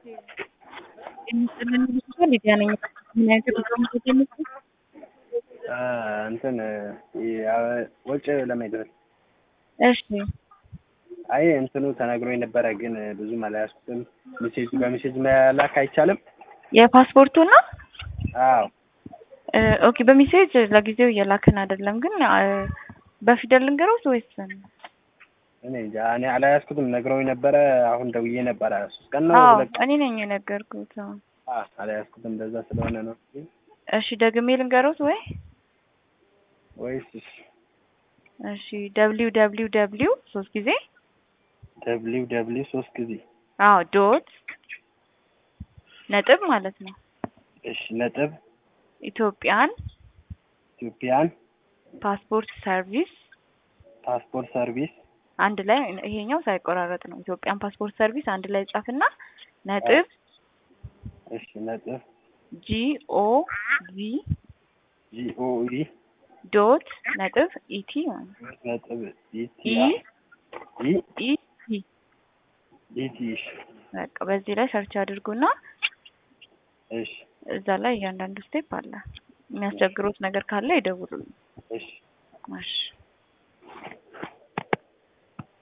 ሊዲያ ነኝ። ምን አይነት ፕሮግራም ተጀምሮ እንትን ወጪ ለመድረስ እሺ አይ እንትኑ ተነግሮኝ ነበረ፣ ግን ብዙም አልያዝኩትም። ሜሴጅ በሜሴጅ መላክ አይቻልም? የፓስፖርቱ ነው። አዎ ኦኬ በሜሴጅ ለጊዜው እየላክን አይደለም፣ ግን በፊደል ልንገሮት ወይስ እኔ እንጃ እኔ አልያዝኩትም። ነግረውኝ ነበረ። አሁን ደውዬ ነበረ። ሶስት ቀን ነው አዎ ሁለት እኔ ነኝ የነገርኩት። አዎ። አ አልያዝኩትም። እንደዛ ስለሆነ ነው እሺ ደግሜ ልንገሮት ወይ? ወይስ እሺ እሺ ደብሊው ደብሊው ደብሊው ሶስት ጊዜ ደብሊው ደብሊው ሶስት ጊዜ አዎ ዶት ነጥብ ማለት ነው እሺ ነጥብ ኢትዮጵያን ኢትዮጵያን ፓስፖርት ሰርቪስ ፓስፖርት ሰርቪስ አንድ ላይ ይሄኛው ሳይቆራረጥ ነው። ኢትዮጵያን ፓስፖርት ሰርቪስ አንድ ላይ ጻፍና ነጥብ እሺ ነጥብ ጂ ኦ ቪ ጂኦኢ ዶት ነጥብ ኢቲ ማለት ነው። ነጥብ ኢቲ ኢ ኢ ኢ ቲ ኢቲ እሺ በቃ በዚህ ላይ ሰርች አድርጉና እሺ እዛ ላይ እያንዳንዱ ስቴፕ አለ። የሚያስቸግሩት ነገር ካለ ይደውሉልኝ። እሺ እሺ